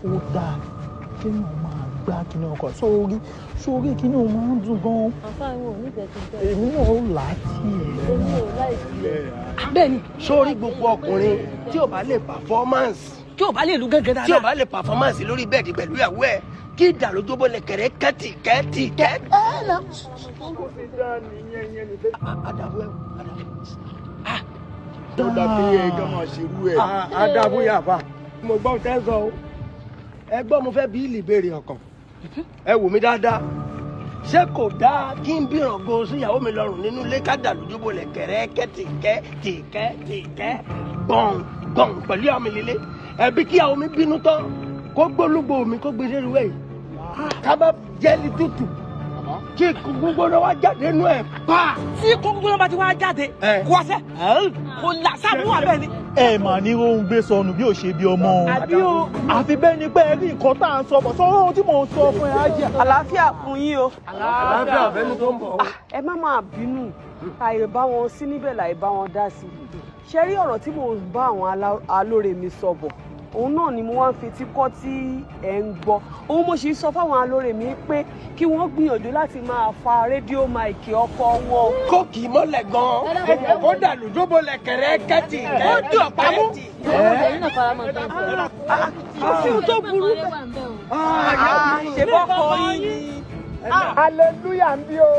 ó dáa kéèyàn máa gbá kíní ọkọ̀ sórí sórí kíní o máa ń dùn gan. àfáàwọn ò nífẹ̀ẹ́ sí bẹ́ẹ̀. èmi náà ó là á tiẹ̀. èmi ò láì sí ẹ̀. bẹ́ẹ̀ni sórí gbogbo ọkùnrin tí ò bá lè performance tí o bá lè lu gángan dáadáa. tí ò bá lè performance lórí bẹ́ẹ̀dì pẹ̀lú ìyàwó ẹ̀ kí ìdàlójóbó lè kẹ̀rẹ́ kẹ́tì kẹ́tì kẹ́tì. àdàbò ẹ̀ tó dàbí ẹ̀gán máa ṣerú ẹ̀. àdàbò yàfa mo gbọ́ tẹ́ sọ o ẹ gbọ́ mo fẹ́ bí ìlìbèrè ọkàn ẹ wò mí dáadáa ṣé kò dáa kí n bí ìràngó síyàwó mi lọ́rùn nínú ilé ká dàlójóbó lè kẹ̀rẹ́ kẹ́tì kẹ́tì kẹ́tì kẹ́ gbọ̀n gbọ̀n pẹ̀lú àwọn mi líle ẹbí kí àwọn mi bínú tán kó gbólúgbò mi kó gbé dérú ẹ̀ yìí ká bá jẹ́ni tútù kí gbogbo náà wá jáde nú ẹ̀ pa. tí kókó náà bá ti wá jáde Ẹ. kó wá sẹ́ kó là sáàmù wà bẹ́ẹ̀ ni. ẹ mà ní rohun gbé sọnù bí ò ṣe bí ọmọ o. àbí o. àfi bẹ́ẹ̀ ni pé ẹ rí nǹkan tá à ń sọ bọ̀ sọ ohun tí mò ń sọ fún ẹ á jẹ́. àlàáfíà fún yín o. àlàáfíà fẹ́ni tó ń bọ̀. ẹ má máa bínú àì bá wọn sí níbẹ̀ láì bá wọn dá sí i ṣe rí ọ̀rọ̀ tí mò ń bá àwọn alá- alóore mi sọ bọ̀ òun náà ni mo wá ń fetí kọ́ tí ẹ̀ ń gbọ́ òun mo sì ń sọ fáwọn alóore mi pé kí wọ́n gbìyànjú láti máa fa rédíò máìkì ọkọ wọn. kó kì í mọ́lẹ̀ gan-an kó dàlójóbó lè kẹ̀rẹ́ kẹ́tì kẹ́tì. ó dùn ọ̀pá mú. ọmọdé yìí náà fara mọ́ tán sọ. àfi ohun tó burú ọmọ wà ń bẹ̀ o. ṣe bọ́kọ yín ni. hallelujah ń bí o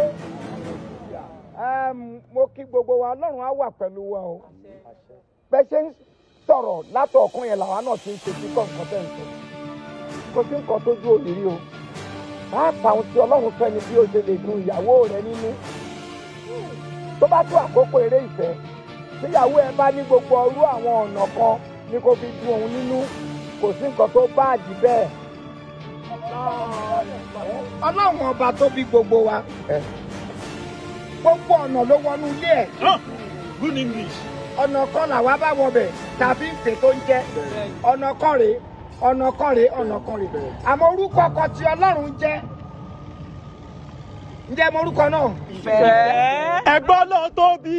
Em, mo kí gbogbo wa ọlọ́run á wà pẹ̀lú wa o bẹ́ẹ̀ ṣe ń sọ̀rọ̀ látọ̀ọ̀kan yẹn làwa náà ti ń ṣètì kọ́ nǹkan tẹ̀ ń sọ kò sí nǹkan tó dúró lérí o pàápàá ohun tí ọlọ́run fẹ́ ni bí o ṣe lè dun ìyàwó rẹ nínú tó bá tó àkókò eré ìfẹ́ tíyàwó ẹ bá ní gbogbo ọrú àwọn ọ̀nà kan ní kó fi dun òun nínú kò sí nǹkan tó bá àdì bẹ́ẹ̀ ọlọ́run ọba tó bí gbogbo wa gbogbo ọ̀nà ló wọnú ilé ẹ̀ good english. ọ̀nà kan làwa bá wọbẹ̀ tàbí ìpè tó ń jẹ́ ọ̀nà kan rèé ọ̀nà kan rèé ọ̀nà kan rèé àmọ́ orúkọ kan tí ọlọ́run jẹ́ ǹjẹ́ mo orúkọ náà. fẹ́ẹ́. ẹ̀gbọ́n náà tóbi.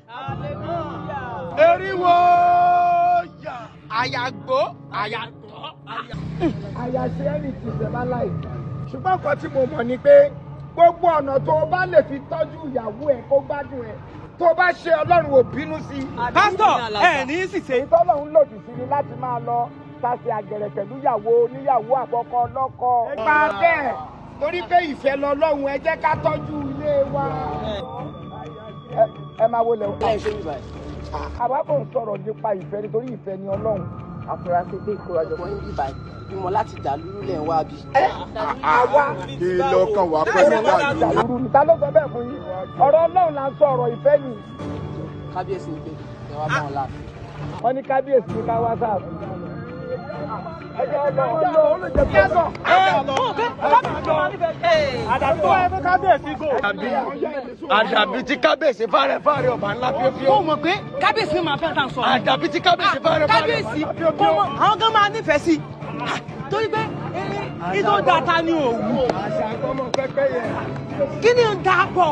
eriwo yà àyàgbó àyàgbó. àyàṣe ẹni tí ìfẹ́ bá láì ṣùgbọ́n nǹkan tí mo mọ̀ ni pé gbogbo ọ̀nà tó o bá lè fi tọ́jú ìyàwó ẹ̀ kó gbádùn ẹ̀ tó o bá ṣe ọlọ́run ò bínú sí i. pásítọ̀ ẹ ní í sì ṣe. èyí tọ́lọ́run lòdì sí ni láti máa lọ tàṣe àgẹ̀rẹ̀ pẹ̀lú ìyàwó oníyàwó àkọ́kọ́ ọlọ́kọ. nípa bẹ́ẹ̀ torí pé ìfẹ́ lọ́lọ́run ẹ jẹ́ ká tọ́jú ilé wa. Ẹ- ẹ máa wọlé o. àwa kò ń sọ̀rọ̀ nípa ìfẹ́ nítorí ìfẹ́ ni ọlọ́run. àfúrásì pé ìkórajọpọ̀ yín bíbá bímọ láti dà lúrú lẹ̀ ń wá bí. àwa kí lọ́kàn wá pẹ̀lú láàyè. dàlúrú ni ta ló sọ bẹ́ẹ̀ fún yín ọ̀rọ̀ ọlọ́run là ń sọ ọ̀rọ̀ ìfẹ́ ni kábíyèsí ń pè ẹ wá bá wọn láàfin. wọ́n ní kábíyèsí ní ká wá sáàbù. ẹjọ́ lọ ó lè jẹ́ kí ẹ sọ. àdàbí tó wáyé fún kábíyèsí gò. àdàbí tí kábíyèsí fárẹ̀ fárẹ̀ ọba ńlá fíofíó. ó mọ̀ pé kábíyèsí máa fẹ́ tà ń sọ. àdàbí tí kábíyèsí fárẹ̀ fárẹ̀ kábíyèsí kó mọ àwọn kan máa nífẹ̀ẹ́ sí i torí pé ìtò data ni òwú àṣà àgbọ̀mọ̀ pẹ́pẹ́ yẹn. kí ni ń da pọ̀.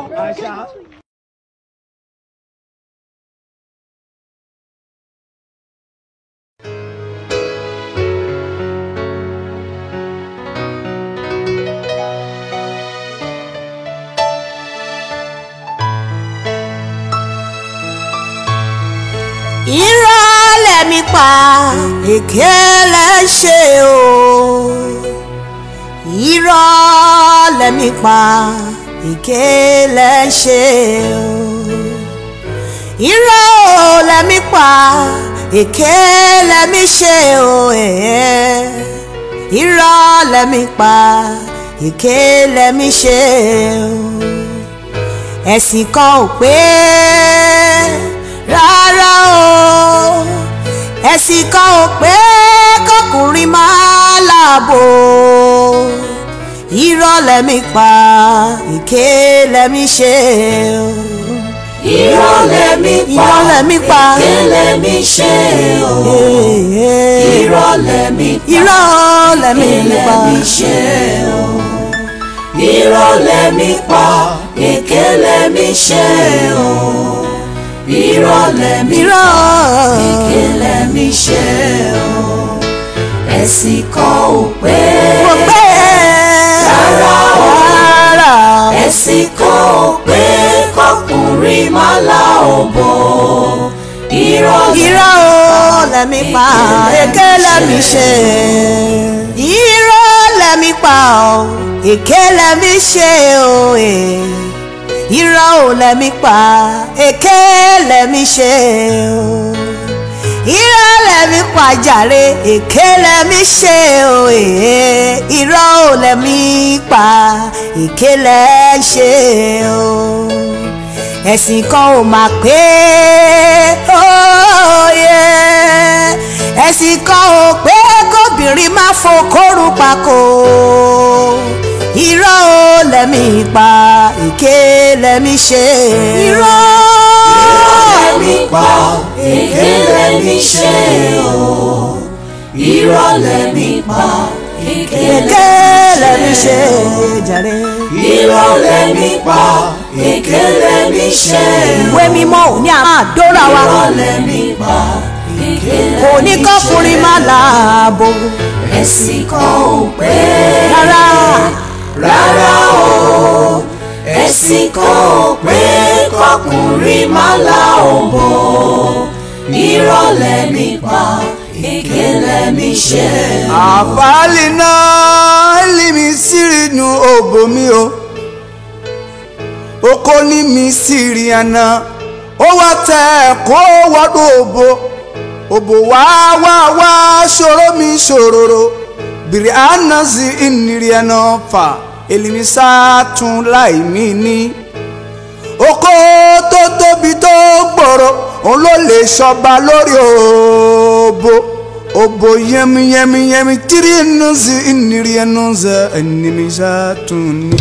irọ́ lẹ̀mí pa èké lẹ̀ ṣe o irọ́ lẹ̀mí pa èké lẹ̀ ṣe o irọ́ lẹ̀mí pa èké lẹ̀mí ṣe o ẹ̀ẹ́ irọ́ lẹ̀mí pa èké lẹ̀mí ṣe o ẹ̀sìn kan ò pé rárá o ẹ̀sìn kan ò pé kọkùnrin máa láàbò irọ́ lẹ́mí pa èké lẹ́mí ṣe o. irọ́ lẹ́mí pa irọ́ lẹ́mí pa èké lẹ́mí ṣe o irọ́ lẹ́mí pa irọ́ lẹ́mí èké pa lẹ́mí ṣe o irọ́ lẹ́mí pa èké lẹ́mí ṣe o irọ́ lẹ́mí irọ́ èké lẹ́mí ṣe o ẹ̀sìn kan ò pé mo pé rárá o rárá ẹ̀sìn kan ò pé kọkùnrin má la òbò irọ́ irọ́ o lẹ́mi pa èké lẹ́mi ṣe irọ́ lẹ́mi pa o èké lẹ́mi ṣe o eh. irọ́ o lẹ́mi pa èké lẹ́mi ṣe o irọ́ lẹ́mi pa jàre èké lẹ́mi ṣe o eh. irọ́ o lẹ́mi pa èké lẹ́ ṣe o ẹ̀sìn kan ò mà pé óyè ẹ̀sìn kan ò pé kóbìnrin má fokóru pako irọ́ ò lẹ́mí pa èké lẹ́mí ṣe irọ́ lẹ́mí pa èké lẹ́mí ṣe o irọ́ lẹ́mí pa èké èké lẹ́mí ṣe jàre. irọ́ lẹ́mí pa èké lẹ́mí ṣe ìwé mímọ́ ò ní àwọn àdóra wa irọ́ lẹ́mí pa èké kò ní kọ́kùnrin má láàbò ẹ̀sìn kan ò pé rárá rárá o ẹ̀sìn kan ò pé kọkùnrin má la òbò irọ́ lẹ́mí pa èké lẹ́mí ṣe. àfàálì náà lèmi sírìnù òbò mi o oko ní mi sírí àná ó wá tẹ ẹ̀kọ́ wọ́dọ̀ òbò òbò wá wá wá ṣòro mi ṣòroro bìrì àná sí ìnírí ẹ̀nà fà èlìmí sátún láì mí ní oko tó tóbi tó gbòòrò òun ló lè ṣọba lórí òbò òbò yẹmi yẹmi yẹmi tiri ẹnu sí ìnírí ẹnu sẹ ẹnìmí sátún ní.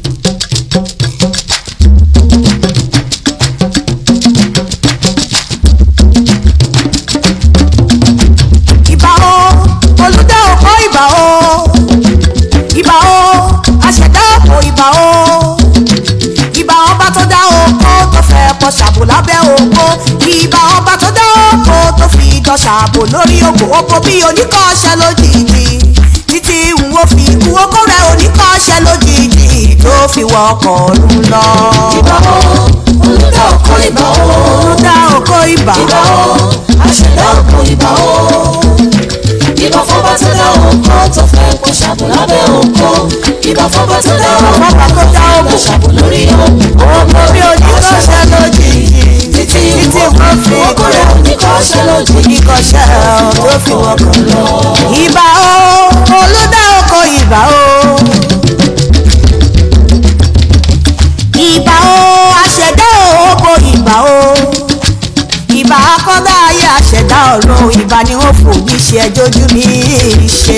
ìbà o olùdá òkò ìbà o ìbà o àṣẹdá òkò ìbà o ìbà ọba tó dá oko tó fẹ́ pọ̀ ṣàbò lábẹ́ oko ìbà ọba tó dá oko tó fi dán ṣàbò lórí oko oko bí oníkọ́ṣẹ́ lójijì títí n ó fi ikú oko rẹ̀ oníkọ́ṣẹ́ lójijì tó fi wọkọ̀ ọ̀run lọ. ìbà o olùdá ọkọ ìbà o olùdá òkò ìbà ìbà o àṣẹdá ọkọ ìbà o ìbà fọba tó dá oko tó fẹ́ pọ̀ ṣàbò lábẹ́ oko ìbà fọba tó dá oko Fọba tó dá tó oko. fẹ́ ṣàbò lórí oko oko bí oníkọ́ṣẹ́ lójijì títí títí wọ́n wọ́n fi fi oko rẹ̀ oníkọ́ṣẹ́ lójú oníkọ́ṣẹ́ tó fi wọkọ̀ lọ. ìbà o olùdá oko ìbà o. ìbà o àṣẹdá oko ìbà o. ìbà akọ́dá ayé àṣẹdá ọ̀run ìbà ni wọ́n fò ní ṣe ẹjọ́ ojú mi ṣe.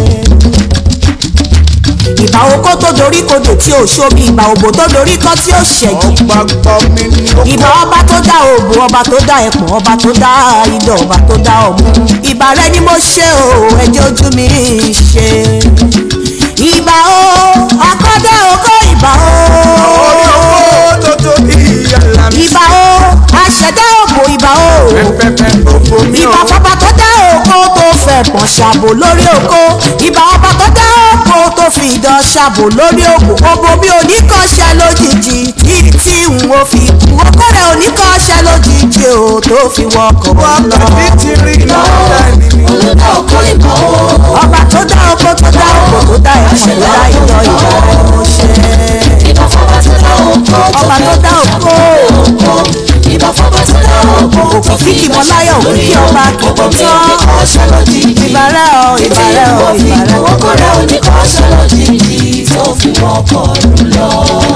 ìbà oko tó dorí kodò tí ò ṣomi ìbà òbò tó dorí kọ́ tí ò ṣẹ̀jì ọgbàgbọ́ mi ní oko. ìbà ọba tó dá òbò ọba tó dá ẹpọ̀n ọba tó dá idọ̀ ọba tó dá ọmú ìbà rẹ ni mo ṣe o ẹjẹ́ ojú mi ṣe ìbà o akọ́dá oko ìbà o owó tó tóbi yàrá mi. ìbà o aṣẹ̀dá òbò ìbà o pẹ́pẹ́pẹ́ òbò mi o. ìbà fọba tó dá oko tó fẹ́ pọ̀n ṣàbò lórí oko ìbà ọba tó dá oko tó fi idán ṣàbò lórí oko òbò mi ò ní kọ́ṣẹ́ lójijì títí n ò fi kú oko rẹ̀ ò ní kọ́ṣẹ́ lójijì o tó fi wọkọ̀ lọ. wákàtí ti rí lọ́dà ní mi. olùdá ọkọ ìbà o ọba tó dá oko tó dá oko tó dá ẹ̀fọn tó dá idán ìbà rẹ̀ mo ṣe. ìbà fọba tó dá oko ọba tó dá oko oko ìbà fọba tó dá oko tó fi òkìkí mọ́láyọ̀ òkìkí ọba kìkì tán oníkọ́ṣẹ́ lójijì ìbàrẹ̀ o títí ìbàrẹ̀ o wọ́n fi ìbàrẹ̀ o. oko rẹ̀ oníkọ́ṣẹ́ lójijì tó fi wọkọ̀ lọ.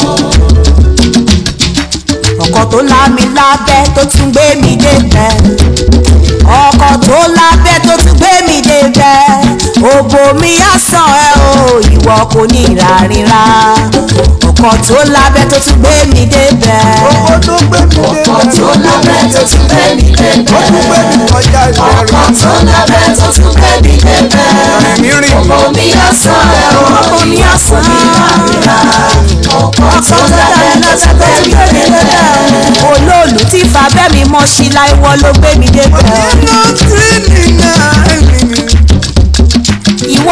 ọkọ tó lámi lábẹ́ tó tún gbé mi débẹ̀ ọkọ tó lábẹ́ tó tún gbé mi débẹ̀ òbò mi á sàn ẹ́ o ìwọ kò ní ìrarira ọkọ tó lábẹ́ tó tún gbé mi débẹ̀ owó tó gbé mi dé ọkọ̀ tó lábẹ́ tó tún gbé mi ó tún gbé débẹ̀. mi kọjá ìbẹ̀rù. ọkọ̀ tó lábẹ́ tó tún gbé mi débẹ̀. ọ̀rẹ́ mi rìn. omi ọ̀sán ẹ̀ o ọkọ mi á sàn ìrora. ọkọ̀ tó ọkọ tó lábẹ́ lábẹ́ tó tó tún tún gbé gbé mi mi débẹ̀. débẹ̀ olóòlù tí fàbẹ́ mi mọ́ sí láìwọ́ ló gbé mi débẹ̀ nínú tí mi náà ní mi.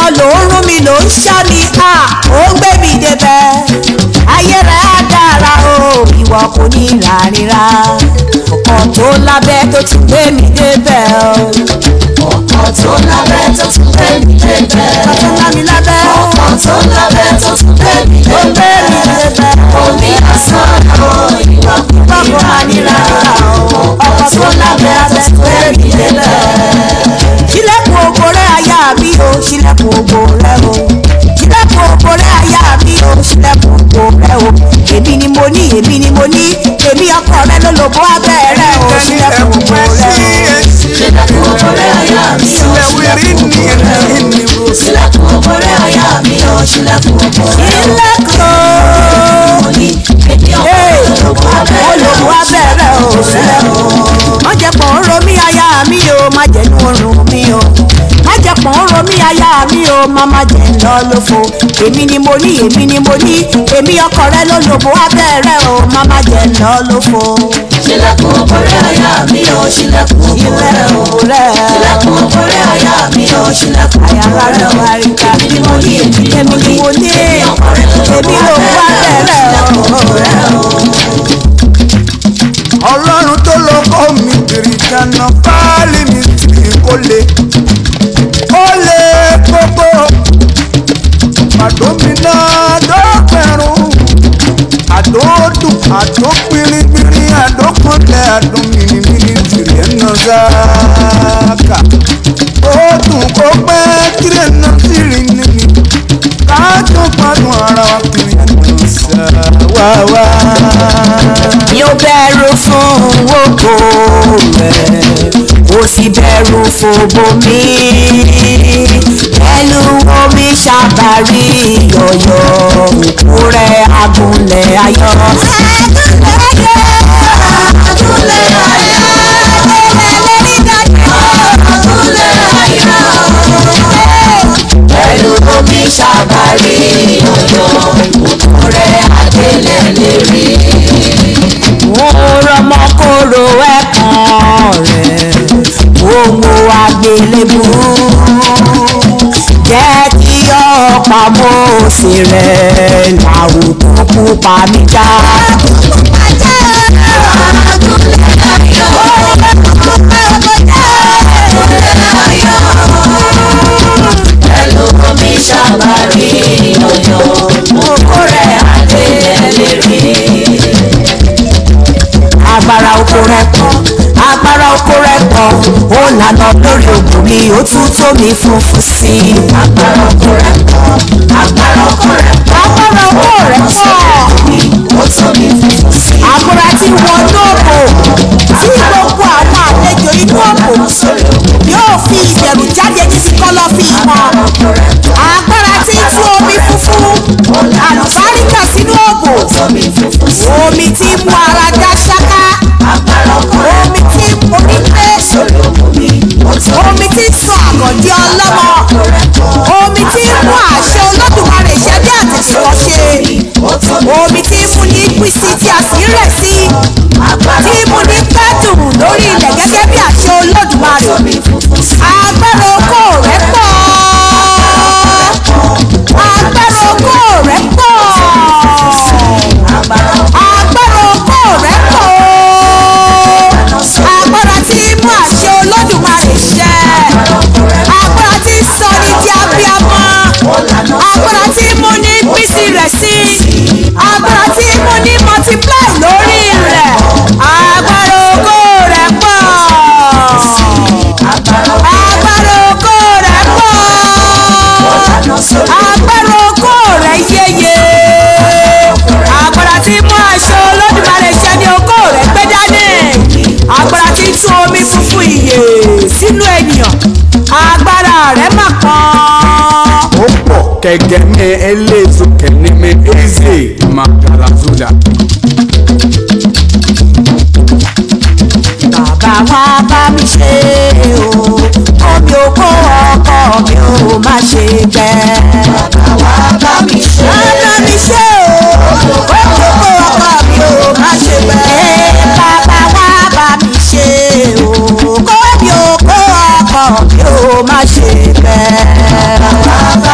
ló ń rún mi ló ń ṣá mi à ó ń gbé mi débẹ̀ ayé rẹ̀ á dára o ìwọ kò ní ìrànríra ọkọ̀ tó lábẹ́ tó ti gbé mi débẹ̀ o. ọkọ̀ tó lábẹ́ tó tún gbé mi débẹ̀. ọkọ̀ tó lá mi lábẹ́. ọkọ̀ tó lábẹ́ tó tún gbé mi ó gbé mi débẹ̀. débẹ̀. omi asán o ìwà kò ní Bákan máa ní rárá o, ọkọ̀ tó lábẹ́ tó tún gbé mi débẹ̀. ṣílẹ̀kùn ògo rẹ̀ aya mi o ṣílẹ̀kùn ògo rẹ̀ o ṣílẹ̀kùn ògo rẹ̀ aya mi o ṣílẹ̀kùn ògo rẹ̀ o èmi ni mo ní èmi ni mo ní èmi ọkọ rẹ̀ ló lòbó abẹ́ rẹ̀ o ṣílẹ̀kùn ògo rẹ̀ o. sílẹ̀kùn òbórẹ́ àyà mi o sílẹ̀kùn òbórẹ́ o sílẹ̀kùn òbórẹ́ àyà mi o sílẹ̀kùn òbórẹ́ o. ṣílẹ̀kùn mo ní èmi ọkọ̀ ológun abẹ́rẹ́ olùkọ́ abẹ́rẹ́ o ṣílẹ̀kùn. má jẹ́ pọ̀ ń ro mí aya mi o má jẹ́ nu oorun mi o má jẹ́ pọ̀ ń ro mí aya mi o má má jẹ́ ń lọ lófo èmi ni mo ní èmi ni mo ní èmi ọkọ rẹ ló lòbó abẹ́rẹ́ o má má jẹ́ ń lọ lófo. sílẹ̀kùn òbórẹ́ àyà mi o sílẹ̀kùn òbórẹ́ o rẹ̀ sílẹ̀kùn òbórẹ́ àyà mi o sílẹ̀kùn àyàrá òbórẹ́ rẹ̀ o wá rí ká èmi ni mo ní èmi ni èmi mo ni ní mo ní èmi ọkọ̀ rẹ̀ ló èmi lòbó lòbó abẹ́rẹ́ o abẹ́rẹ́ sílẹ̀kùn òbórẹ́ o. ọlọ́run tó lọ kọ́ mi kiri dáná fáálì mi tì kó le ó lè gbogbo àdó mi náà dọ́pẹ̀rún àdó dùn àdó pírípírí àdó kọ́lẹ̀ àdó mìnìmìnì tìrì ẹ̀nà záàkà ó dùn kó pẹ́ tìrì ẹ̀nà tìrì nìní káàtó gbádùn ara wa kiri ẹ̀nà sáwáwá. mi ò bẹ̀rù fún oko rẹ̀ kò sì bẹ̀rù fòbò mi pẹ̀lú omi ṣàbárí yọ̀yọ̀ òkú rẹ̀ agúnlẹ̀ ayọ̀. agúnlẹ̀ ayọ̀ agúnlẹ̀ ayọ̀ pẹ̀lú omi ṣàbárí ọ̀yọ́ òkúrẹ́ adélẹ̀ lérí. mo rọmọ kóró ẹ̀kan rẹ̀ owó àgbélébù jẹ́ kí ọ̀pá mọ́ọ̀sì rẹ̀ làwùjọ pupa mi já. pẹ̀lú omi ṣàbárí ọ̀yọ́ òkúrẹ́ adélẹ̀ lérí. agbára oko rẹ pọ̀ agbára oko rẹ pọ̀ ó lànà lórí ògùn mi ó tún tó mi funfun sí i. agbára ọkọ rẹ̀ pọ̀ agbára ọkọ rẹ̀ pọ̀ agbára oko rẹ pọ̀. ó tó mi funfun sí i. àbúrò tí wọn lóòbò tí gbogbo àwọn àlejò inú òbò yóò fi ìbẹ̀rù jáde títí kọ́lọ́fín wọn. agbára tí tú omi funfun àlùbáríkà sínú òbò omi funfun sí i. omi tí mú ara dá ṣáká agbára ọkọ rẹ̀ omi tí omi pé sórí òkú mi ó tó omi tí sọ àgọ̀dí ọlọ́mọ omi tí mú àṣẹ olódùmarè ṣẹ bí àtẹ̀síwọ́ ṣe ó tó mi omi tí mú ní písí tí a sì ń rẹ̀ sí agbára tí mú ní pẹ́dùn lórí ilẹ̀ gẹ́gẹ́ bí àṣẹ olódùmarè omi funfun sí i. agbára oko rẹ̀ pọ̀ agbára oko rẹ̀ pọ̀ agbára ọkọ agbára oko rẹ̀ pọ̀ agbára tí mú àṣẹ olódùmarè ṣẹ agbára tí sọ ní di abiyamọ agbára tí mú ní bísí rẹ̀ sí agbára tí mú ní multiply lórí rẹ̀ agbára oko rẹ̀ pọ̀ agbára oko rẹ̀ pọ̀ agbára oko rẹ̀ yéye agbára tí mú aṣọ olódùmarè ṣẹ ní oko rẹ̀ gbé dání agbára tí tú omi funfun ìyè sínú ènìyàn agbára rẹ̀ mà pọ́n. ó pọ̀ kẹ̀kẹ́ ní eléso kẹ́ni mi eze magarazula. bàbá wa bá mi ṣe o omi oko ọkọ mi ò má ṣe gbẹ. bàbá wa bá mi ṣe bá mi ṣe o omi oko ọkọ mi ò má ṣe gbẹ. bàbá wa bá mi ṣe o omi oko ọkọ mi ò má ṣe gbẹ. bàbá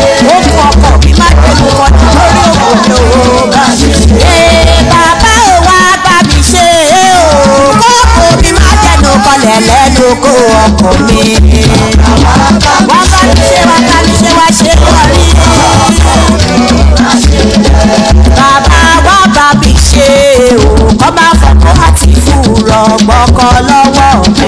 ó fún ọkọ mi má tẹnu kọjú lórí òkòlò bá mi ṣe. ee bàbá ò wá bá mi ṣe é o kókò mi má tẹnu kọlẹ̀ lẹ́nu kó ọkọ mi. wá bá mi ṣe wá bá mi ṣe wá ṣe lórí. bàbá wá bá mi ṣe o kọ́ máa fọkọ́ àti fúrọ̀ gbọ́kọ́ lọ́wọ́ mi.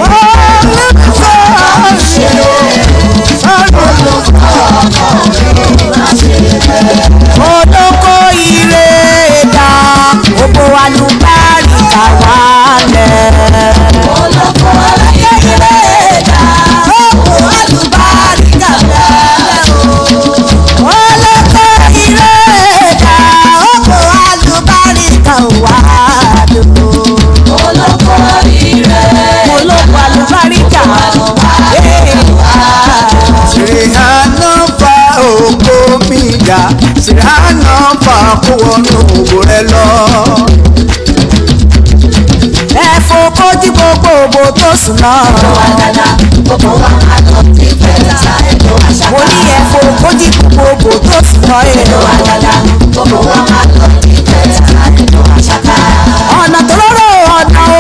olóko ire dá gbogbo alùbáríkà wálẹ̀. olóko ire dá gbogbo alùbáríkà wálẹ̀ o. olóko ire dá gbogbo alùbáríkà wálẹ̀ o. olóko ire olóko alùbáríkà wálẹ̀ sìrìhánà fa òkò mi dà sìrìhánà fa kó wọnú òwò rẹ lọ. ẹ̀fọ́ kojú gbogbo òbò tó sùn náà. mo ní ẹ̀fọ́ kojú gbogbo òbò tó sùn náà. ọ̀nà tó lóró ọ̀nà